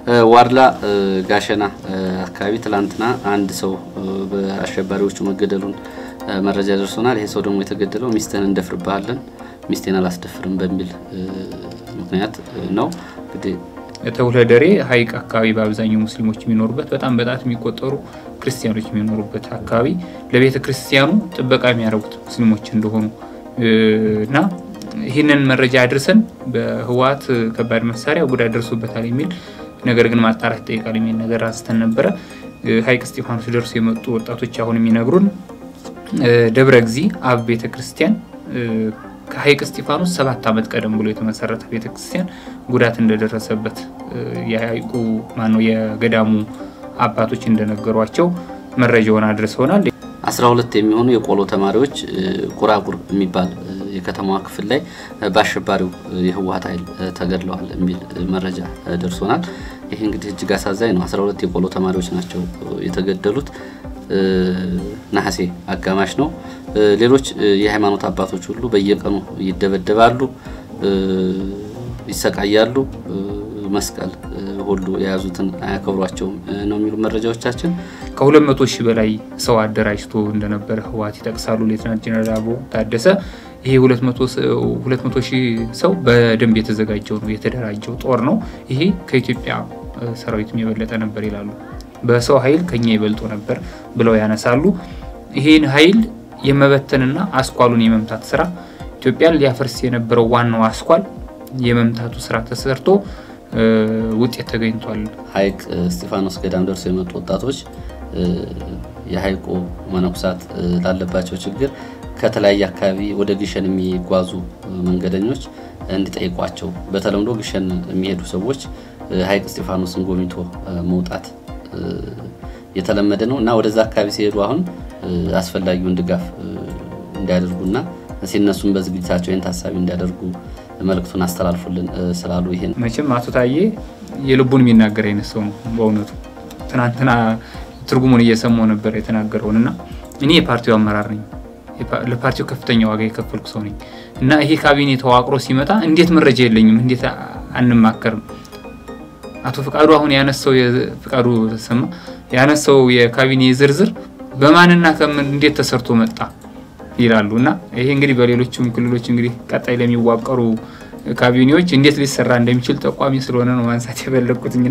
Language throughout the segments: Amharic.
ዋድላ ጋሸና አካባቢ ትላንትና አንድ ሰው በአሸባሪዎቹ መገደሉን መረጃ ደርሶናል። ይሄ ሰው ደግሞ የተገደለው ሚስትህን እንደፍርብሃለን ሚስቴን አላስደፍርም በሚል ምክንያት ነው። እንግዲህ ተውለደሬ ሀይቅ አካባቢ በአብዛኛው ሙስሊሞች የሚኖሩበት በጣም በጣት የሚቆጠሩ ክርስቲያኖች የሚኖሩበት አካባቢ ለቤተ ክርስቲያኑ ጥበቃ የሚያደርጉት ሙስሊሞች እንደሆኑ እና ይህንን መረጃ አድርሰን በህወሓት ከባድ መሳሪያ ጉዳት ደርሶበታል የሚል ነገር ግን ማጣራት ይጠይቃል የሚል ነገር አንስተን ነበረ። ሀይቅ እስጢፋኖስ ደርሶ የመጡ ወጣቶች አሁን የሚነግሩን ደብረ ጊዜ አብ ቤተ ክርስቲያን ከሀይቅ እስጢፋኖስ ሰባት ዓመት ቀደም ብሎ የተመሰረተ ቤተክርስቲያን ጉዳት እንደደረሰበት የሀይቁ ማነው የገዳሙ አባቶች እንደነገሯቸው መረጃውን አድርሰውናል። አስራ ሁለት የሚሆኑ የቆሎ ተማሪዎች ቁራቁር የሚባል የከተማዋ ክፍል ላይ በአሸባሪው የህወሓት ኃይል ተገድለዋል የሚል መረጃ ደርሶናል። ይህ እንግዲህ እጅግ አሳዛኝ ነው። አስራ ሁለት የቆሎ ተማሪዎች ናቸው የተገደሉት። ነሐሴ አጋማሽ ነው። ሌሎች የሃይማኖት አባቶች ሁሉ በየቀኑ ይደበደባሉ፣ ይሰቃያሉ። መስቀል ሁሉ የያዙትን አያከብሯቸውም ነው የሚሉ መረጃዎቻችን። ከሁለት መቶ ሺህ በላይ ሰው አደራጅቶ እንደነበረ ህወሓት ይጠቅሳሉ። ሌትናንት ጀነራል አበባው ታደሰ ይሄ ሁለት መቶ ሺህ ሰው በደንብ የተዘጋጀው ነው የተደራጀው ጦር ነው። ይሄ ከኢትዮጵያ ሰራዊትም የበለጠ ነበር ይላሉ። በሰው ኃይል ከኛ ይበልጡ ነበር ብለው ያነሳሉ። ይህን ኃይል የመበተንና አስኳሉን የመምታት ስራ ኢትዮጵያን ሊያፈርስ የነበረው ዋናው አስኳል የመምታቱ ስራ ተሰርቶ ውጤት ተገኝቷል። ሀይቅ እስጢፋኖስ ገዳም ደርሰው የመጡ ወጣቶች የሀይቁ መነኩሳት ላለባቸው ችግር ከተለያየ አካባቢ ወደ ግሸን የሚጓዙ መንገደኞች እንዲጠይቋቸው፣ በተለምዶ ግሸን የሚሄዱ ሰዎች ሀይቅ እስጢፋኖስን ጎብኝቶ መውጣት የተለመደ ነው እና ወደዛ አካባቢ ሲሄዱ አሁን አስፈላጊውን ድጋፍ እንዲያደርጉና ሲነሱም በዝግጅታቸው ይህን ታሳቢ እንዲያደርጉ መልእክቱን አስተላልፉልን ስላሉ ይሄን መቼም አቶ ታዬ የልቡን የሚናገር አይነት ሰው ነው። በእውነቱ ትናንትና ትርጉሙን እየሰማሁ ነበር የተናገረውን እና እኔ የፓርቲው አመራር ነኝ፣ ለፓርቲው ከፍተኛ ዋጋ የከፈልኩ ሰው ነኝ እና ይሄ ካቢኔ ተዋቅሮ ሲመጣ እንዴት መረጃ የለኝም? እንዴት አንማከርም? አቶ ፍቃዱ አሁን ያነሳው ፍቃዱ ተሰማ ያነሳው የካቢኔ ዝርዝር በማንና ከምን እንዴት ተሰርቶ መጣ ይላሉ እና ይሄ እንግዲህ በሌሎችም ክልሎች እንግዲህ ቀጣይ ለሚዋቀሩ ካቢኔዎች እንዴት ሊሰራ እንደሚችል ጠቋሚ ስለሆነ ነው ማንሳት የፈለግኩትኝና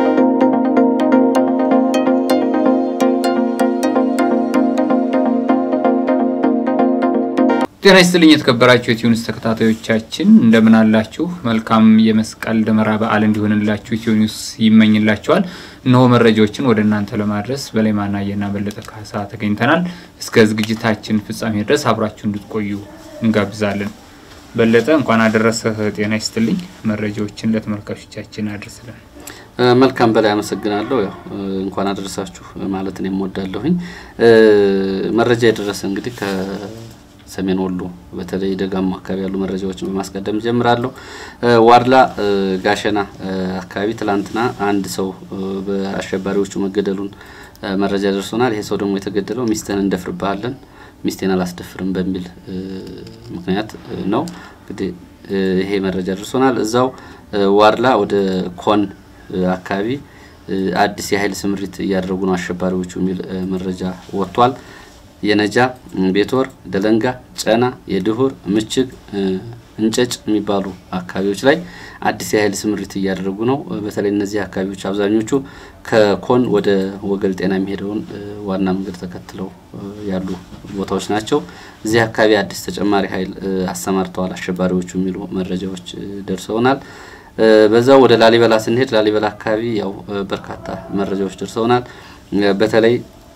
ጤና ይስጥልኝ የተከበራችሁ የኢትዮኒውስ ተከታታዮቻችን እንደምን አላችሁ? መልካም የመስቀል ደመራ በዓል እንዲሆንላችሁ ኢትዮኒውስ ይመኝላችኋል። እነሆ መረጃዎችን ወደ እናንተ ለማድረስ በላይ ማናየና በለጠ ካሳ ተገኝተናል። እስከ ዝግጅታችን ፍጻሜ ድረስ አብራችሁ እንድትቆዩ እንጋብዛለን። በለጠ እንኳን አደረሰህ። ጤና ይስጥልኝ። መረጃዎችን ለተመልካቾቻችን አድርስልን። መልካም በላይ አመሰግናለሁ። ያው እንኳን አደረሳችሁ ማለት ነው የምወዳለሁኝ። መረጃ የደረሰ እንግዲህ ሰሜን ወሎ በተለይ ደጋማ አካባቢ ያሉ መረጃዎችን በማስቀደም ጀምራለሁ። ዋድላ ጋሸና አካባቢ ትላንትና አንድ ሰው በአሸባሪዎቹ መገደሉን መረጃ ደርሶናል። ይሄ ሰው ደግሞ የተገደለው ሚስትህን እንደፍርብሃለን ሚስቴን አላስደፍርም በሚል ምክንያት ነው። እንግዲህ ይሄ መረጃ ደርሶናል። እዛው ዋድላ ወደ ኮን አካባቢ አዲስ የኃይል ስምሪት እያደረጉ ነው አሸባሪዎቹ የሚል መረጃ ወጥቷል። የነጃ ቤትወር፣ ደለንጋ፣ ጨና፣ የድሁር፣ ምችግ፣ እንጨጭ የሚባሉ አካባቢዎች ላይ አዲስ የኃይል ስምሪት እያደረጉ ነው። በተለይ እነዚህ አካባቢዎች አብዛኞቹ ከኮን ወደ ወገል ጤና የሚሄደውን ዋና መንገድ ተከትለው ያሉ ቦታዎች ናቸው። እዚህ አካባቢ አዲስ ተጨማሪ ኃይል አሰማርተዋል አሸባሪዎቹ የሚሉ መረጃዎች ደርሰውናል። በዛው ወደ ላሊበላ ስንሄድ ላሊበላ አካባቢ ያው በርካታ መረጃዎች ደርሰውናል። በተለይ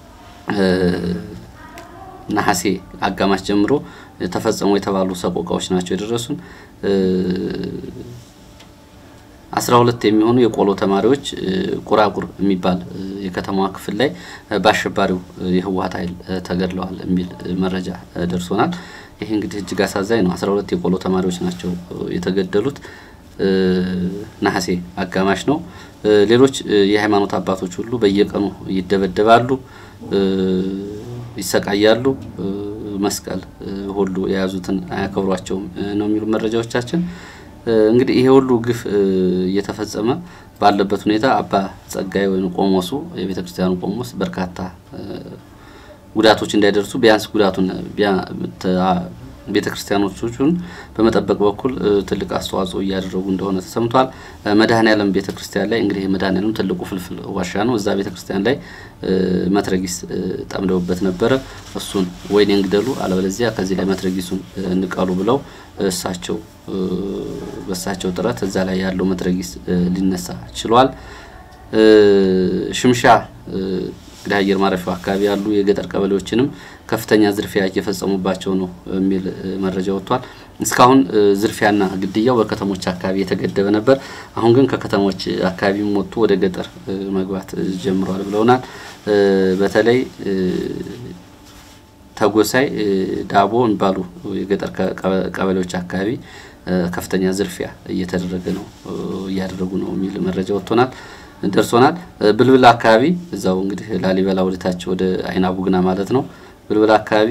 ነሐሴ አጋማሽ ጀምሮ ተፈጸሙ የተባሉ ሰቆቃዎች ናቸው የደረሱን። አስራ ሁለት የሚሆኑ የቆሎ ተማሪዎች ቁራቁር የሚባል የከተማዋ ክፍል ላይ በአሸባሪው የህወሓት ኃይል ተገድለዋል የሚል መረጃ ደርሶናል። ይህ እንግዲህ እጅግ አሳዛኝ ነው። አስራ ሁለት የቆሎ ተማሪዎች ናቸው የተገደሉት። ነሐሴ አጋማሽ ነው። ሌሎች የሃይማኖት አባቶች ሁሉ በየቀኑ ይደበደባሉ፣ ይሰቃያሉ። መስቀል ሁሉ የያዙትን አያከብሯቸውም ነው የሚሉ መረጃዎቻችን። እንግዲህ ይሄ ሁሉ ግፍ እየተፈጸመ ባለበት ሁኔታ አባ ጸጋይ ወይም ቆሞሱ የቤተ ክርስቲያኑ ቆሞስ በርካታ ጉዳቶች እንዳይደርሱ ቢያንስ ጉዳቱን ቤተ ክርስቲያኖቹን በመጠበቅ በኩል ትልቅ አስተዋጽኦ እያደረጉ እንደሆነ ተሰምቷል። መድኃኔዓለም ቤተ ክርስቲያን ላይ እንግዲህ መድኃኔዓለም ትልቁ ፍልፍል ዋሻ ነው። እዛ ቤተ ክርስቲያን ላይ መትረጊስ ጠምደውበት ነበረ። እሱን ወይኔ እንግደሉ፣ አለበለዚያ ከዚህ ላይ መትረጊሱን እንቀሉ ብለው እሳቸው በእሳቸው ጥረት እዛ ላይ ያለው መትረጊስ ሊነሳ ችሏል። ሽምሻ እንግዲህ አየር ማረፊያው አካባቢ ያሉ የገጠር ቀበሌዎችንም ከፍተኛ ዝርፊያ እየፈጸሙባቸው ነው የሚል መረጃ ወጥቷል። እስካሁን ዝርፊያና ግድያው በከተሞች አካባቢ የተገደበ ነበር። አሁን ግን ከከተሞች አካባቢም ወጥቶ ወደ ገጠር መግባት ጀምሯል ብለውናል። በተለይ ተጎሳይ፣ ዳቦ የሚባሉ የገጠር ቀበሌዎች አካባቢ ከፍተኛ ዝርፊያ እየተደረገ ነው እያደረጉ ነው የሚል መረጃ ወጥቶናል ደርሶናል። ብልብል አካባቢ እዛው እንግዲህ ላሊበላ ወደታች ወደ አይና ቡግና ማለት ነው። ብልብል አካባቢ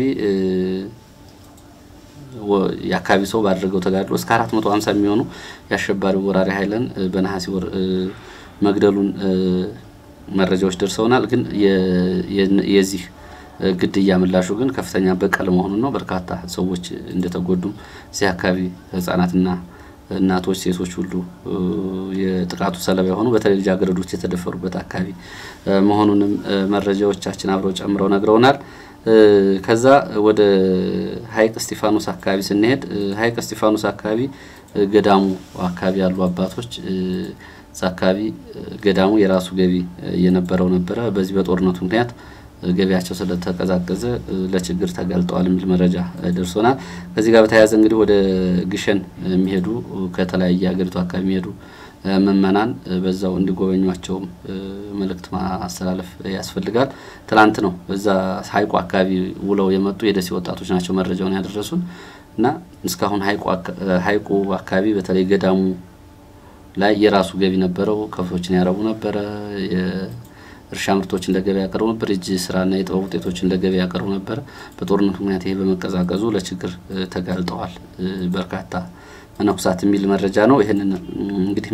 የአካባቢ ሰው ባደረገው ተጋድሎ እስከ አራት መቶ ሀምሳ የሚሆኑ የአሸባሪው ወራሪ ኃይልን በነሐሴ ወር መግደሉን መረጃዎች ደርሰውናል። ግን የዚህ ግድያ ምላሹ ግን ከፍተኛ በቀል መሆኑን ነው። በርካታ ሰዎች እንደተጎዱም እዚህ አካባቢ ህጻናትና እናቶች፣ ሴቶች ሁሉ የጥቃቱ ሰለባ የሆኑ በተለይ ልጃገረዶች የተደፈሩበት አካባቢ መሆኑንም መረጃዎቻችን አብረው ጨምረው ነግረውናል። ከዛ ወደ ሀይቅ እስጢፋኖስ አካባቢ ስንሄድ ሀይቅ እስጢፋኖስ አካባቢ ገዳሙ አካባቢ ያሉ አባቶች እዛ አካባቢ ገዳሙ የራሱ ገቢ እየነበረው ነበረ። በዚህ በጦርነቱ ምክንያት ገቢያቸው ስለተቀዛቀዘ ለችግር ተጋልጠዋል የሚል መረጃ ደርሶናል። ከዚህ ጋር በተያያዘ እንግዲህ ወደ ግሸን የሚሄዱ ከተለያየ ሀገሪቱ አካባቢ የሚሄዱ ምእመናን በዛው እንዲጎበኟቸውም መልእክት ማስተላለፍ ያስፈልጋል። ትናንት ነው እዛ ሀይቁ አካባቢ ውለው የመጡ የደሴ ወጣቶች ናቸው መረጃውን ያደረሱን እና እስካሁን ሀይቁ አካባቢ በተለይ ገዳሙ ላይ የራሱ ገቢ ነበረው። ከብቶችን ያረቡ ነበረ። እርሻ ምርቶችን ለገበያ ያቀርቡ ነበር። እጅ ስራና የጥበብ ውጤቶችን ለገበያ ያቀርቡ ነበር። በጦርነቱ ምክንያት ይሄ በመቀዛቀዙ ለችግር ተጋልጠዋል በርካታ መነኩሳት የሚል መረጃ ነው። ይህንን እንግዲህ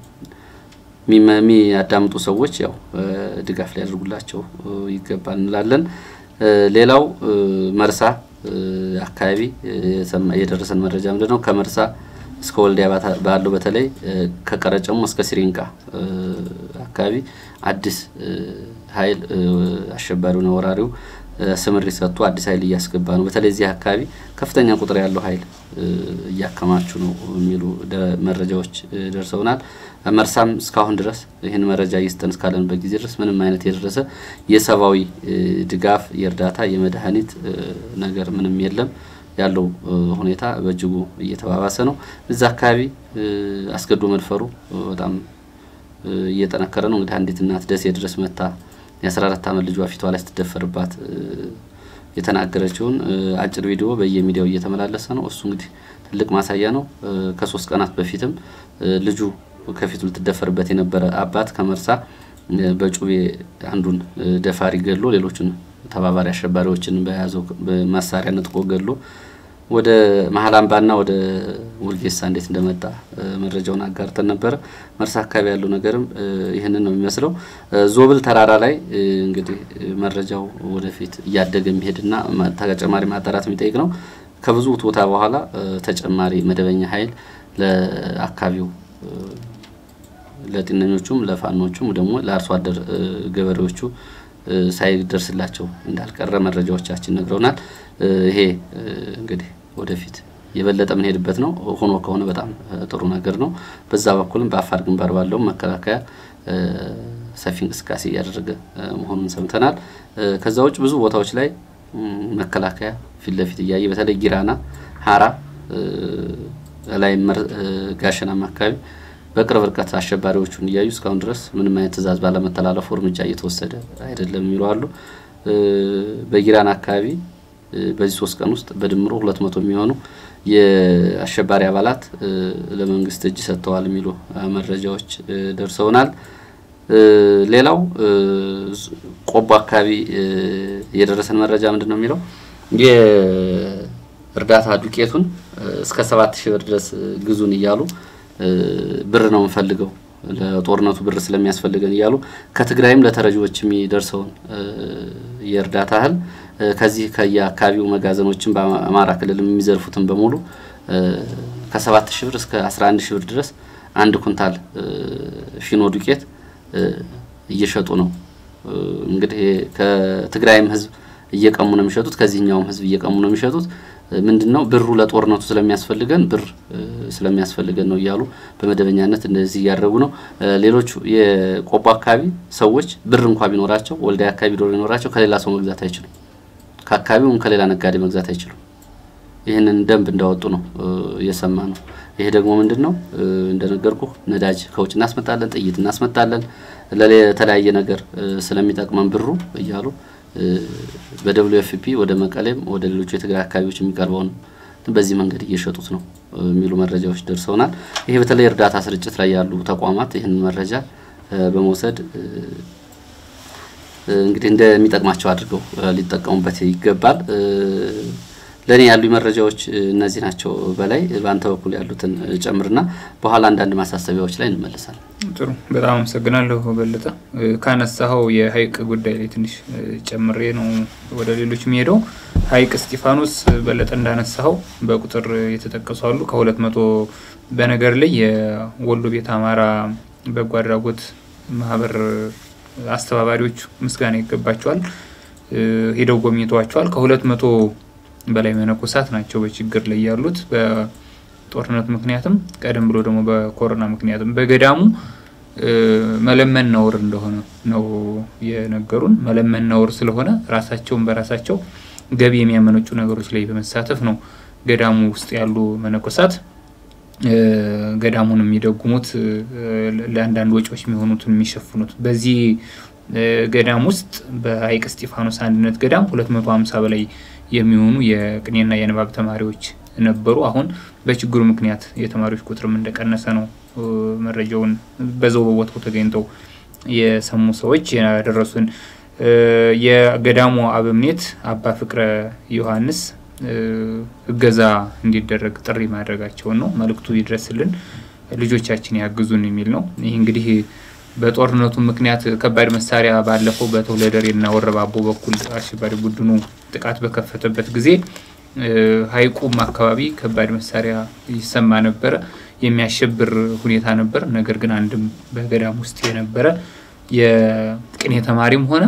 የሚያዳምጡ ሰዎች ያው ድጋፍ ሊያደርጉላቸው ይገባል እንላለን። ሌላው መርሳ አካባቢ የደረሰን መረጃ ምንድን ነው? ከመርሳ እስከ ወልዲያ ባለው በተለይ ከቀረጨሙ እስከ ሲሪንቃ አካባቢ አዲስ ኃይል አሸባሪው ነው ወራሪው ስምሪት ሰጥቶ አዲስ ኃይል እያስገባ ነው። በተለይ እዚህ አካባቢ ከፍተኛ ቁጥር ያለው ኃይል እያከማቹ ነው የሚሉ መረጃዎች ደርሰውናል። መርሳም እስካሁን ድረስ ይህን መረጃ እየሰጠን እስካለንበት ጊዜ ድረስ ምንም አይነት የደረሰ የሰብአዊ ድጋፍ፣ የእርዳታ፣ የመድኃኒት ነገር ምንም የለም። ያለው ሁኔታ በእጅጉ እየተባባሰ ነው። እዛ አካባቢ አስገዶ መድፈሩ በጣም እየጠነከረ ነው። እንግዲህ አንዲት እናት ደሴ ድረስ መታ የ14 ዓመት ልጇ ፊቷ ላይ ስትደፈርባት የተናገረችውን አጭር ቪዲዮ በየሚዲያው እየተመላለሰ ነው። እሱ እንግዲህ ትልቅ ማሳያ ነው። ከሶስት ቀናት በፊትም ልጁ ከፊቱ ልትደፈርበት የነበረ አባት ከመርሳ በጩቤ አንዱን ደፋሪ ገድሎ ሌሎቹን ተባባሪ አሸባሪዎችን በያዘው መሳሪያ ነጥቆ ገድሎ ወደ መሀል አምባና ወደ ውርጌሳ እንዴት እንደመጣ መረጃውን አጋርተን ነበረ። መርሳ አካባቢ ያለው ነገርም ይህንን ነው የሚመስለው። ዞብል ተራራ ላይ እንግዲህ መረጃው ወደፊት እያደገ የሚሄድና ተጨማሪ ማጣራት የሚጠይቅ ነው። ከብዙ ውትወታ በኋላ ተጨማሪ መደበኛ ኃይል ለአካባቢው ለጤነኞቹም ለፋኖቹም ደግሞ ለአርሶ አደር ገበሬዎቹ ሳይደርስላቸው እንዳልቀረ መረጃዎቻችን ነግረውናል። ይሄ እንግዲህ ወደፊት የበለጠ ምንሄድበት ነው። ሆኖ ከሆነ በጣም ጥሩ ነገር ነው። በዛ በኩልም በአፋር ግንባር ባለውም መከላከያ ሰፊ እንቅስቃሴ እያደረገ መሆኑን ሰምተናል። ከዛ ውጭ ብዙ ቦታዎች ላይ መከላከያ ፊት ለፊት እያየ በተለይ ጊራና፣ ሀራ ላይ ጋሸናም አካባቢ በቅርብ ርቀት አሸባሪዎቹን እያዩ እስካሁን ድረስ ምንም አይነት ትዕዛዝ ባለመተላለፉ እርምጃ እየተወሰደ አይደለም የሚሉ አሉ። በጊራና አካባቢ በዚህ ሶስት ቀን ውስጥ በድምሩ ሁለት መቶ የሚሆኑ የአሸባሪ አባላት ለመንግስት እጅ ሰጥተዋል የሚሉ መረጃዎች ደርሰውናል። ሌላው ቆቦ አካባቢ የደረሰን መረጃ ምንድን ነው የሚለው የእርዳታ ዱቄቱን እስከ ሰባት ሺህ ብር ድረስ ግዙን እያሉ ብር ነው የምንፈልገው ለጦርነቱ ብር ስለሚያስፈልገን እያሉ ከትግራይም ለተረጂዎች የሚደርሰውን የእርዳታ እህል ከዚህ ከየአካባቢው መጋዘኖችን በአማራ ክልል የሚዘርፉትን በሙሉ ከሰባት ሺህ ብር እስከ አስራ አንድ ሺህ ብር ድረስ አንድ ኩንታል ፊኖ ዱቄት እየሸጡ ነው። እንግዲህ ከትግራይም ህዝብ እየቀሙ ነው የሚሸጡት፣ ከዚህኛውም ህዝብ እየቀሙ ነው የሚሸጡት። ምንድን ነው ብሩ ለጦርነቱ ስለሚያስፈልገን ብር ስለሚያስፈልገን ነው እያሉ በመደበኛነት እንደዚህ እያደረጉ ነው። ሌሎቹ የቆቦ አካባቢ ሰዎች ብር እንኳ ቢኖራቸው ወልዳይ አካባቢ ዶሮ ቢኖራቸው ከሌላ ሰው መግዛት አይችሉም። ከአካባቢውም ከሌላ ነጋዴ መግዛት አይችሉም። ይህንን ደንብ እንዳወጡ ነው እየሰማ ነው። ይሄ ደግሞ ምንድን ነው እንደነገርኩ ነዳጅ ከውጭ እናስመጣለን፣ ጥይት እናስመጣለን፣ ለተለያየ ነገር ስለሚጠቅመን ብሩ እያሉ በደብሊው ኤፍ ፒ ወደ መቀሌም ወደ ሌሎቹ የትግራይ አካባቢዎች የሚቀርበውን በዚህ መንገድ እየሸጡት ነው የሚሉ መረጃዎች ደርሰውናል። ይሄ በተለይ እርዳታ ስርጭት ላይ ያሉ ተቋማት ይህንን መረጃ በመውሰድ እንግዲህ እንደሚጠቅማቸው አድርገው ሊጠቀሙበት ይገባል። ለእኔ ያሉ መረጃዎች እነዚህ ናቸው። በላይ በአንተ በኩል ያሉትን ጨምርና በኋላ አንዳንድ ማሳሰቢያዎች ላይ እንመለሳለን። ጥሩ፣ በጣም አመሰግናለሁ በለጠ። ካነሳኸው የሀይቅ ጉዳይ ላይ ትንሽ ጨምሬ ነው ወደ ሌሎች የሚሄደው። ሀይቅ እስጢፋኖስ በለጠ እንዳነሳኸው በቁጥር የተጠቀሱ አሉ ከሁለት መቶ በነገር ላይ የወሎ ቤት አማራ በጎ አድራጎት ማህበር አስተባባሪዎች ምስጋና ይገባቸዋል። ሄደው ጎብኝተዋቸዋል። ከሁለት መቶ በላይ መነኮሳት ናቸው በችግር ላይ ያሉት በጦርነት ምክንያትም ቀደም ብሎ ደግሞ በኮሮና ምክንያትም በገዳሙ መለመን ነውር እንደሆነ ነው የነገሩን። መለመን ነውር ስለሆነ ራሳቸውን በራሳቸው ገቢ የሚያመነጩ ነገሮች ላይ በመሳተፍ ነው ገዳሙ ውስጥ ያሉ መነኮሳት ገዳሙን የሚደጉሙት ለአንዳንድ ወጪዎች የሚሆኑትን የሚሸፍኑት። በዚህ ገዳም ውስጥ በሀይቅ እስጢፋኖስ አንድነት ገዳም 250 በላይ የሚሆኑ የቅኔና የንባብ ተማሪዎች ነበሩ። አሁን በችግሩ ምክንያት የተማሪዎች ቁጥርም እንደቀነሰ ነው መረጃውን በዛው በቦታው ተገኝተው የሰሙ ሰዎች ያደረሱን። የገዳሙ አበምኔት አባ ፍቅረ ዮሐንስ እገዛ እንዲደረግ ጥሪ ማድረጋቸውን ነው። መልእክቱ ይድረስልን፣ ልጆቻችን ያግዙን የሚል ነው። ይህ እንግዲህ በጦርነቱ ምክንያት ከባድ መሳሪያ ባለፈው በተውለደሬና ወረባቦ በኩል አሸባሪ ቡድኑ ጥቃት በከፈተበት ጊዜ ሀይቁም አካባቢ ከባድ መሳሪያ ይሰማ ነበረ። የሚያሸብር ሁኔታ ነበር። ነገር ግን አንድም በገዳም ውስጥ የነበረ የቅኔ ተማሪም ሆነ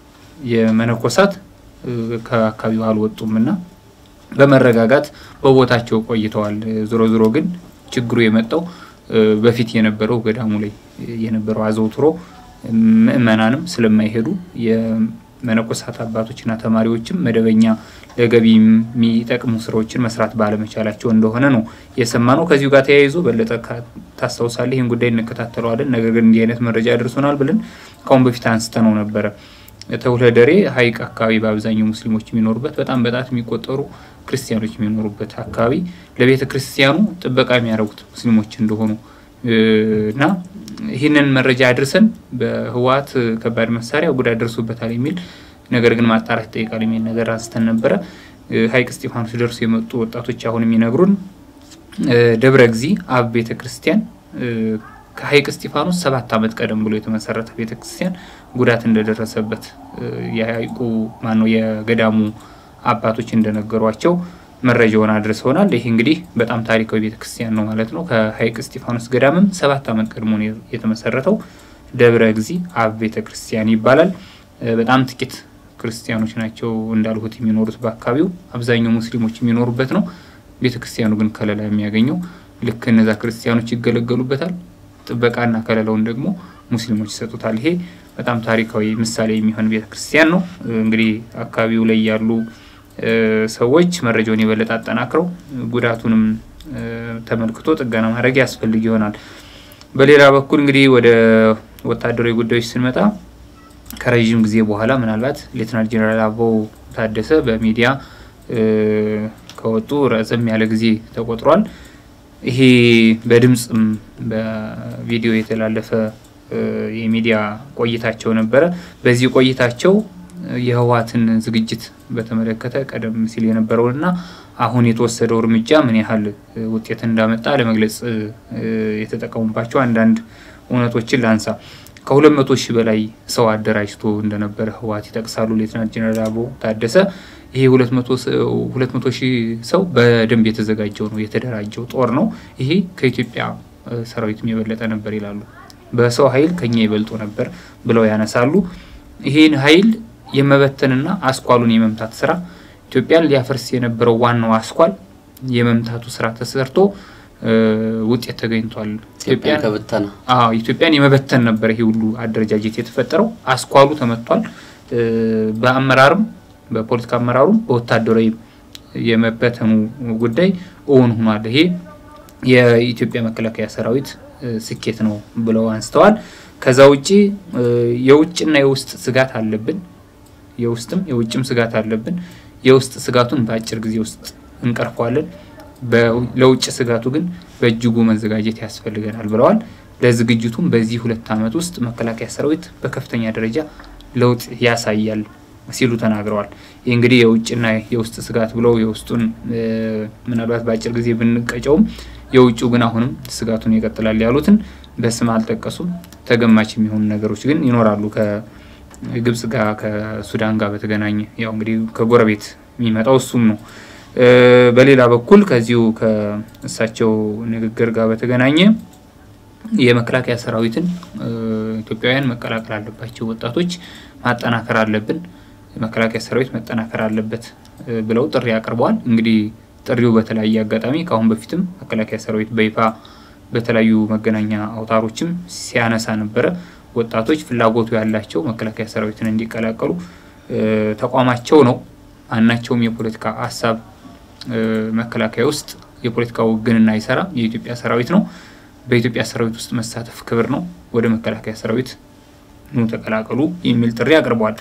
የመነኮሳት ከአካባቢው አልወጡም እና በመረጋጋት በቦታቸው ቆይተዋል። ዞሮ ዞሮ ግን ችግሩ የመጣው በፊት የነበረው ገዳሙ ላይ የነበረው አዘውትሮ ምእመናንም ስለማይሄዱ የመነኮሳት አባቶችና ተማሪዎችም መደበኛ ለገቢ የሚጠቅሙ ስራዎችን መስራት ባለመቻላቸው እንደሆነ ነው የሰማነው። ከዚሁ ጋር ተያይዞ በለጠ ታስታውሳለህ፣ ይህን ጉዳይ እንከታተለዋለን። ነገር ግን እንዲህ አይነት መረጃ ያደርሶናል ብለን ከአሁን በፊት አንስተነው ነበረ። ተውለደሬ ሀይቅ አካባቢ በአብዛኛው ሙስሊሞች የሚኖሩበት በጣም በጣት የሚቆጠሩ ክርስቲያኖች የሚኖሩበት አካባቢ ለቤተ ክርስቲያኑ ጥበቃ የሚያደርጉት ሙስሊሞች እንደሆኑ እና ይህንን መረጃ አድርሰን በህወሓት ከባድ መሳሪያ ጉዳት ደርሶበታል የሚል ነገር ግን ማጣራት ይጠይቃል የሚል ነገር አንስተን ነበረ። ሀይቅ እስጢፋኖስ ደርሶ የመጡ ወጣቶች አሁን የሚነግሩን ደብረ እግዚ አብ ቤተ ክርስቲያን ከሀይቅ እስጢፋኖስ ሰባት ዓመት ቀደም ብሎ የተመሰረተ ቤተ ክርስቲያን ጉዳት እንደደረሰበት የሀይቁ ማነው የገዳሙ አባቶች እንደነገሯቸው መረጃውን አድርሰውናል። ይህ እንግዲህ በጣም ታሪካዊ ቤተክርስቲያን ነው ማለት ነው። ከሀይቅ እስጢፋኖስ ገዳምም ሰባት ዓመት ቀድሞ ነው የተመሰረተው። ደብረ እግዚ አብ ቤተክርስቲያን ይባላል። በጣም ጥቂት ክርስቲያኖች ናቸው እንዳልሁት የሚኖሩት በአካባቢው፣ አብዛኛው ሙስሊሞች የሚኖሩበት ነው። ቤተክርስቲያኑ ግን ከለላ የሚያገኘው ልክ እነዛ ክርስቲያኖች ይገለገሉበታል። ጥበቃና ከለላውን ደግሞ ሙስሊሞች ይሰጡታል። ይሄ በጣም ታሪካዊ ምሳሌ የሚሆን ቤተክርስቲያን ነው። እንግዲህ አካባቢው ላይ ያሉ ሰዎች መረጃውን የበለጠ አጠናክረው ጉዳቱንም ተመልክቶ ጥገና ማድረግ ያስፈልግ ይሆናል። በሌላ በኩል እንግዲህ ወደ ወታደራዊ ጉዳዮች ስንመጣ ከረዥም ጊዜ በኋላ ምናልባት ሌትናል ጄኔራል አበባው ታደሰ በሚዲያ ከወጡ ረዘም ያለ ጊዜ ተቆጥሯል። ይሄ በድምፅም በቪዲዮ የተላለፈ የሚዲያ ቆይታቸው ነበረ። በዚህ ቆይታቸው የህወሓትን ዝግጅት በተመለከተ ቀደም ሲል የነበረውንና አሁን የተወሰደው እርምጃ ምን ያህል ውጤት እንዳመጣ ለመግለጽ የተጠቀሙባቸው አንዳንድ እውነቶችን ላንሳ። ከሁለት መቶ ሺህ በላይ ሰው አደራጅቶ እንደነበረ ህወሓት ይጠቅሳሉ ሌትናንት ጀነራል አበባው ታደሰ። ይሄ ሁለት መቶ ሺህ ሰው በደንብ የተዘጋጀው ነው የተደራጀው ጦር ነው። ይሄ ከኢትዮጵያ ሰራዊትም የበለጠ ነበር ይላሉ። በሰው ኃይል ከኛ ይበልጡ ነበር ብለው ያነሳሉ። ይህን ኃይል የመበተንና አስኳሉን የመምታት ስራ ኢትዮጵያን ሊያፈርስ የነበረው ዋናው አስኳል የመምታቱ ስራ ተሰርቶ ውጤት ተገኝቷል። ኢትዮጵያን ከበተነ ኢትዮጵያን የመበተን ነበር ይሄ ሁሉ አደረጃጀት የተፈጠረው። አስኳሉ ተመቷል። በአመራርም በፖለቲካ አመራሩም በወታደራዊ የመበተኑ ጉዳይ እውን ሆኗል። ይሄ የኢትዮጵያ መከላከያ ሰራዊት ስኬት ነው ብለው አንስተዋል። ከዛ ውጭ የውጭና የውስጥ ስጋት አለብን። የውስጥም የውጭም ስጋት አለብን። የውስጥ ስጋቱን በአጭር ጊዜ ውስጥ እንቀርፈዋለን። ለውጭ ስጋቱ ግን በእጅጉ መዘጋጀት ያስፈልገናል ብለዋል። ለዝግጅቱም በዚህ ሁለት ዓመት ውስጥ መከላከያ ሰራዊት በከፍተኛ ደረጃ ለውጥ ያሳያል ሲሉ ተናግረዋል። ይህ እንግዲህ የውጭና የውስጥ ስጋት ብለው የውስጡን ምናልባት በአጭር ጊዜ ብንቀጨውም የውጭው ግን አሁንም ስጋቱን ይቀጥላል ያሉትን በስም አልጠቀሱም። ተገማች የሚሆኑ ነገሮች ግን ይኖራሉ። ከግብጽ ጋር ከሱዳን ጋር በተገናኘ ያው እንግዲህ ከጎረቤት የሚመጣው እሱም ነው። በሌላ በኩል ከዚሁ ከእሳቸው ንግግር ጋር በተገናኘ የመከላከያ ሰራዊትን ኢትዮጵያውያን መቀላቀል አለባቸው፣ ወጣቶች ማጠናከር አለብን፣ መከላከያ ሰራዊት መጠናከር አለበት ብለው ጥሪ አቅርበዋል። እንግዲህ ጥሪው በተለያየ አጋጣሚ ከአሁን በፊትም መከላከያ ሰራዊት በይፋ በተለያዩ መገናኛ አውታሮችም ሲያነሳ ነበረ። ወጣቶች ፍላጎቱ ያላቸው መከላከያ ሰራዊትን እንዲቀላቀሉ ተቋማቸው ነው። ማናቸውም የፖለቲካ ሀሳብ መከላከያ ውስጥ የፖለቲካ ውግንና አይሰራም። የኢትዮጵያ ሰራዊት ነው። በኢትዮጵያ ሰራዊት ውስጥ መሳተፍ ክብር ነው። ወደ መከላከያ ሰራዊት ኑ ተቀላቀሉ የሚል ጥሪ አቅርበዋል።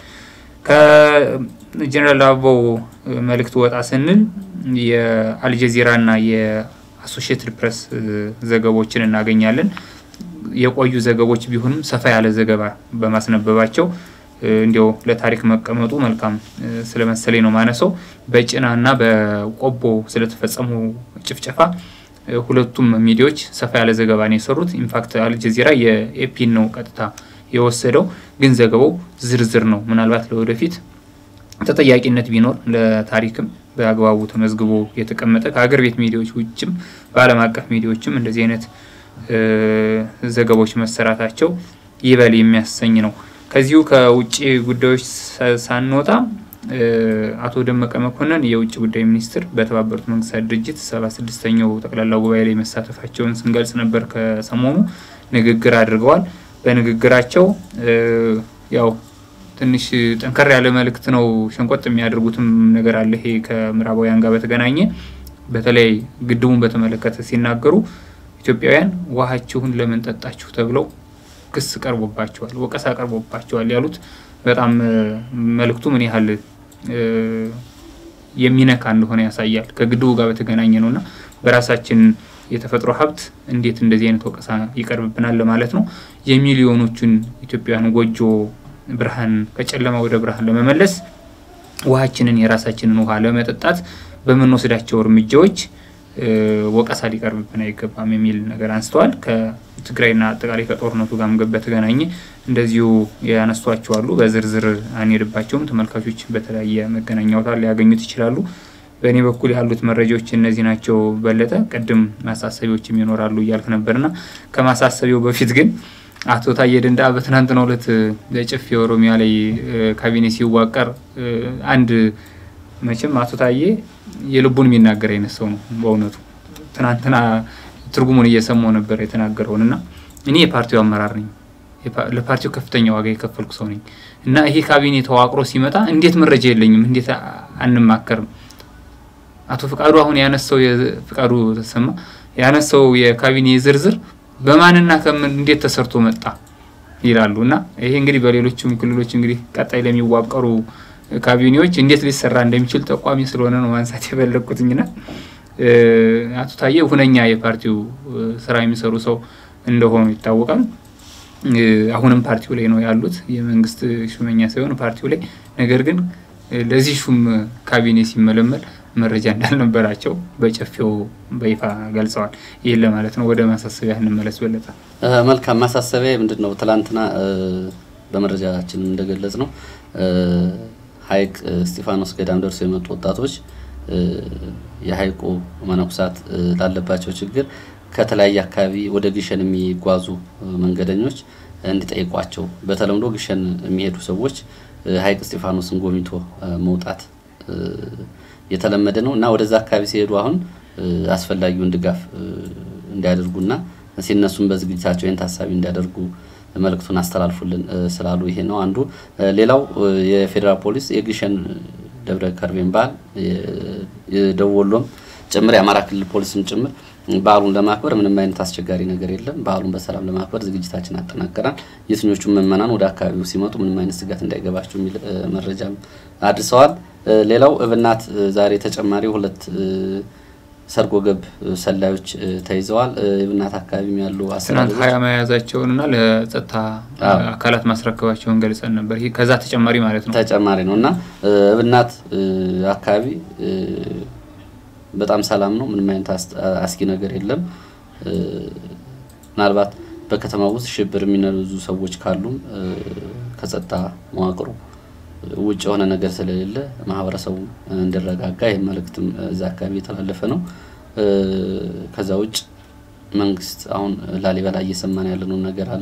ከጀኔራል አበባው መልእክት ወጣ ስንል የአልጀዚራና የአሶሺየትድ ፕሬስ ዘገቦችን እናገኛለን። የቆዩ ዘገቦች ቢሆንም ሰፋ ያለ ዘገባ በማስነበባቸው እንዲያው ለታሪክ መቀመጡ መልካም ስለመሰለኝ ነው ማነሰው። በጭና እና በቆቦ ስለተፈጸሙ ጭፍጨፋ ሁለቱም ሚዲያዎች ሰፋ ያለ ዘገባ ነው የሰሩት። ኢንፋክት አልጀዚራ የኤፒን ነው ቀጥታ የወሰደው፣ ግን ዘገባው ዝርዝር ነው። ምናልባት ለወደፊት ተጠያቂነት ቢኖር ለታሪክም በአግባቡ ተመዝግቦ የተቀመጠ ከሀገር ቤት ሚዲያዎች ውጭም በዓለም አቀፍ ሚዲያዎችም እንደዚህ አይነት ዘገባዎች መሰራታቸው ይበል የሚያሰኝ ነው። ከዚሁ ከውጭ ጉዳዮች ሳንወጣ አቶ ደመቀ መኮንን የውጭ ጉዳይ ሚኒስትር በተባበሩት መንግስታት ድርጅት ሰባ ስድስተኛው ጠቅላላ ጉባኤ ላይ መሳተፋቸውን ስንገልጽ ነበር። ከሰሞኑ ንግግር አድርገዋል። በንግግራቸው ያው ትንሽ ጠንከር ያለ መልእክት ነው ሸንቆጥ የሚያደርጉትም ነገር አለ። ይሄ ከምዕራባውያን ጋር በተገናኘ በተለይ ግድቡን በተመለከተ ሲናገሩ ኢትዮጵያውያን ውሃችሁን ለምን ጠጣችሁ ተብለው ክስ ቀርቦባቸዋል፣ ወቀሳ ቀርቦባቸዋል ያሉት በጣም መልእክቱ ምን ያህል የሚነካ እንደሆነ ያሳያል። ከግድቡ ጋር በተገናኘ ነው እና በራሳችን የተፈጥሮ ሀብት እንዴት እንደዚህ አይነት ወቀሳ ይቀርብብናል ለማለት ነው። የሚሊዮኖቹን ኢትዮጵያውያን ጎጆ ብርሃን ከጨለማ ወደ ብርሃን ለመመለስ ውሃችንን የራሳችንን ውሃ ለመጠጣት በምንወስዳቸው እርምጃዎች ወቀሳ ሊቀርብብን አይገባም የሚል ነገር አንስተዋል። ከትግራይና አጠቃላይ ከጦርነቱ ጋር በተገናኘ እንደዚሁ ያነሷቸው አሉ። በዝርዝር አንሄድባቸውም። ተመልካቾች በተለያየ መገናኛ አውታር ሊያገኙት ይችላሉ። በእኔ በኩል ያሉት መረጃዎች እነዚህ ናቸው። በለጠ ቅድም ማሳሰቢያዎችም ይኖራሉ እያልክ ነበርና ከማሳሰቢያው በፊት ግን አቶ ታዬ ደንደአ በትናንትናው ዕለት በጨፌ ኦሮሚያ ላይ ካቢኔ ሲዋቀር አንድ መቼም አቶ ታዬ የልቡን የሚናገር አይነት ሰው ነው። በእውነቱ ትናንትና ትርጉሙን እየሰማው ነበር የተናገረውን እና እኔ የፓርቲው አመራር ነኝ፣ ለፓርቲው ከፍተኛ ዋጋ የከፈልኩ ሰው ነኝ እና ይሄ ካቢኔ ተዋቅሮ ሲመጣ እንዴት መረጃ የለኝም? እንዴት አንማከርም? አቶ ፍቃዱ አሁን ያነሳው የፍቃዱ ተሰማ ያነሳው የካቢኔ ዝርዝር በማንና ከምን እንዴት ተሰርቶ መጣ ይላሉ እና ይሄ እንግዲህ በሌሎችም ክልሎች እንግዲህ ቀጣይ ለሚዋቀሩ ካቢኔዎች እንዴት ሊሰራ እንደሚችል ጠቋሚ ስለሆነ ነው ማንሳት የፈለግኩትኝና አቶ ታዬ ሁነኛ የፓርቲው ስራ የሚሰሩ ሰው እንደሆኑ ይታወቃል። አሁንም ፓርቲው ላይ ነው ያሉት፣ የመንግስት ሹመኛ ሳይሆን ፓርቲው ላይ። ነገር ግን ለዚህ ሹም ካቢኔ ሲመለመል መረጃ እንዳልነበራቸው በጨፌው በይፋ ገልጸዋል። ይህን ለማለት ነው። ወደ ማሳሰቢያ እንመለስ። በለጠ መልካም ማሳሰቢያ ምንድን ነው? ትላንትና በመረጃችን እንደገለጽ ነው ሀይቅ እስጢፋኖስ ገዳም ደርሶ የመጡ ወጣቶች የሀይቁ መነኩሳት ላለባቸው ችግር ከተለያየ አካባቢ ወደ ግሸን የሚጓዙ መንገደኞች እንዲጠይቋቸው በተለምዶ ግሸን የሚሄዱ ሰዎች ሀይቅ እስጢፋኖስን ጎብኝቶ መውጣት የተለመደ ነው እና ወደዛ አካባቢ ሲሄዱ አሁን አስፈላጊውን ድጋፍ እንዲያደርጉና ሲነሱም በዝግጅታቸው ይህን ታሳቢ እንዲያደርጉ መልእክቱን አስተላልፉልን ስላሉ ይሄ ነው አንዱ። ሌላው የፌዴራል ፖሊስ የግሸን ደብረ ከርቤን በዓል የደቡብ ወሎም ጭምር የአማራ ክልል ፖሊስም ጭምር በዓሉን ለማክበር ምንም አይነት አስቸጋሪ ነገር የለም። በዓሉን በሰላም ለማክበር ዝግጅታችን አጠናቀናል። የትኞቹም ምዕመናን ወደ አካባቢው ሲመጡ ምንም አይነት ስጋት እንዳይገባቸው የሚል መረጃም አድርሰዋል። ሌላው እብናት ዛሬ ተጨማሪ ሁለት ሰርጎ ገብ ሰላዮች ተይዘዋል። እብናት አካባቢም ያሉ ትናንት ሀያ መያዛቸውንና ለጸጥታ አካላት ማስረከባቸውን ገልጸን ነበር። ይህ ከዛ ተጨማሪ ማለት ነው ተጨማሪ ነው እና እብናት አካባቢ በጣም ሰላም ነው። ምንም አይነት አስጊ ነገር የለም። ምናልባት በከተማ ውስጥ ሽብር የሚነዙ ሰዎች ካሉም ከጸጥታ መዋቅሩ ውጭ የሆነ ነገር ስለሌለ ማህበረሰቡ እንዲረጋጋ ይህ መልእክትም እዛ አካባቢ የተላለፈ ነው። ከዛ ውጭ መንግስት አሁን ላሊበላ እየሰማን ያለነው ነገር አለ።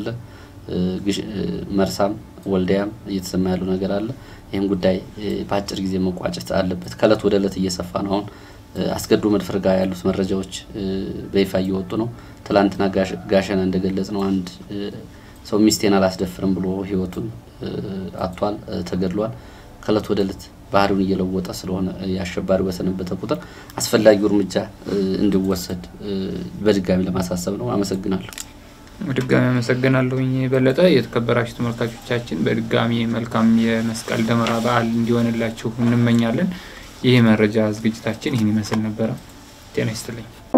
መርሳም ወልዲያም እየተሰማ ያለው ነገር አለ። ይህም ጉዳይ በአጭር ጊዜ መቋጨት አለበት። ከእለት ወደ እለት እየሰፋ ነው። አሁን አስገዶ መድፈር ጋር ያሉት መረጃዎች በይፋ እየወጡ ነው። ትላንትና ጋሸና እንደገለጽ ነው አንድ ሰው ሚስቴን አላስደፍርም ብሎ ህይወቱን አጥቷል፣ ተገድሏል። ከእለት ወደ እለት ባህሪውን እየለወጠ ስለሆነ የአሸባሪ በሰነበተ ቁጥር አስፈላጊው እርምጃ እንዲወሰድ በድጋሚ ለማሳሰብ ነው። አመሰግናለሁ። በድጋሚ አመሰግናለሁኝ በለጠ። የተከበራችሁ ተመልካቾቻችን በድጋሚ መልካም የመስቀል ደመራ በዓል እንዲሆንላችሁ እንመኛለን። ይህ መረጃ ዝግጅታችን ይህን ይመስል ነበረ። ጤና ይስጥልኝ።